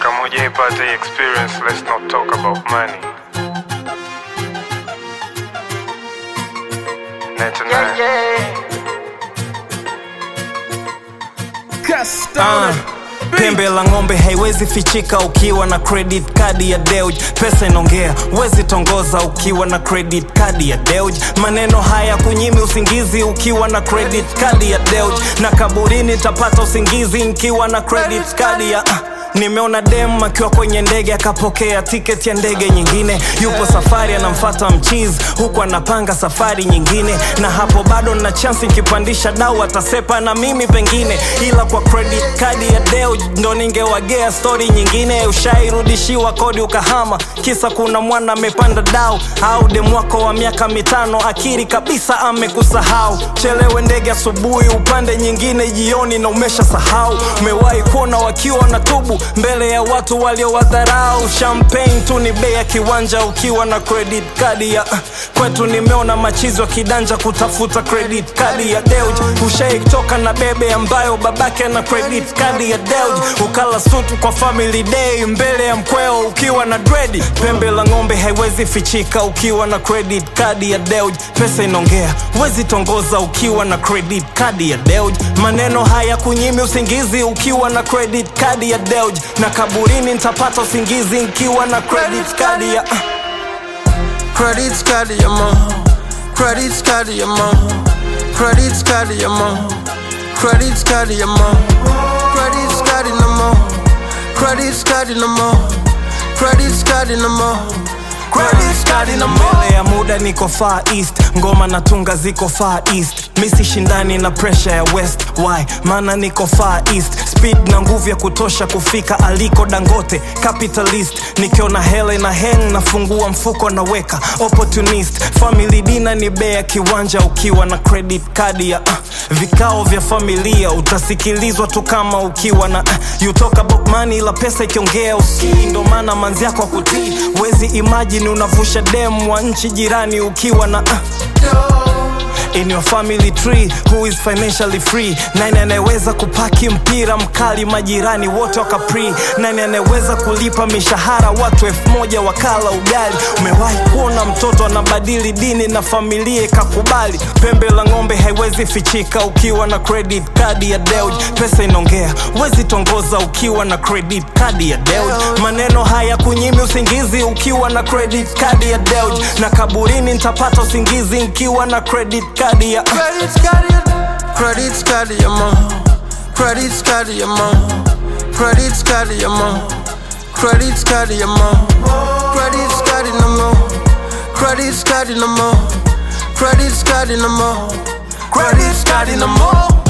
kama hujaipata hii experience let's not talk about money Net and Ah, pembe la ng'ombe haiwezi fichika ukiwa na credit card ya Deuj. Pesa inaongea, wezi tongoza ukiwa na credit card ya Deuj. Maneno haya kunyimi usingizi ukiwa na credit card ya Deuj, na kaburini tapata usingizi nikiwa na credit card ya ah. Nimeona dem akiwa kwenye ndege akapokea tiketi ya ndege nyingine, yupo safari anamfata mchizi huku anapanga safari nyingine, na hapo bado na chansi nikipandisha dau atasepa na mimi pengine, ila kwa credit card ya Deo ndo ningewagea stori nyingine. Ushairudishiwa kodi ukahama, kisa kuna mwana amepanda dau, au dem wako wa miaka mitano akiri kabisa amekusahau. Chelewe ndege asubuhi, upande nyingine jioni na umesha sahau. Umewahi kuona wakiwa na tubu mbele ya watu waliowadharau. Champagne tu ni bei ya kiwanja ukiwa na credit card ya kwetu. Nimeona machizi wa kidanja kutafuta credit card ya Deuj. Ushaitoka na bebe ambayo babake na credit card ya Deuj, ukala sutu kwa family day mbele ya mkweo ukiwa na dredi. Pembe la ng'ombe haiwezi fichika ukiwa na credit card ya Deuj. Pesa inaongea, wezi tongoza ukiwa na credit card ya Deuj. Maneno haya kunyimi usingizi ukiwa na credit card ya Deuj, na kaburini nitapata usingizi nikiwa na credit card ya Credit card ya mom. Credit card ya mom. Credit card ya mom. Credit card ya mom. Credit card na mom. Credit card na mom. Credit card na mom. Credit card na mom. mbele ya muda niko far east ngoma na tunga ziko far east misi shindani na pressure ya west why maana niko far east speed na nguvu ya kutosha kufika aliko dangote capitalist nikiona hele na heng nafungua mfuko naweka opportunist family dina ni bea kiwanja ukiwa na credit card ya uh, vikao vya familia utasikilizwa tu kama ukiwa na uh, you talk about money la pesa ikiongea usikii ndo maana manzi yako akutii wezi imagine unavusha dem wa nchi jirani ukiwa na uh, in your family tree who is financially free nani anayeweza kupaki mpira mkali majirani wote wakapri nani anayeweza kulipa mishahara watu elfu moja wakala ugali umewahi kuona mtoto anabadili dini na familia ikakubali pembe la ng'ombe haiwezi fichika ukiwa na credit card ya Deuj pesa inaongea wezi tongoza ukiwa na credit card ya Deuj maneno haya kunyimi usingizi ukiwa na credit card ya Deuj na kaburini nitapata usingizi nikiwa na credit card ya Credit card ya Credit card ya mom. Credit card ya mom. Credit card ya mom. Credit card ya mom. Credit card na mom. Credit card na mom. Credit card na mom. Credit card na mom.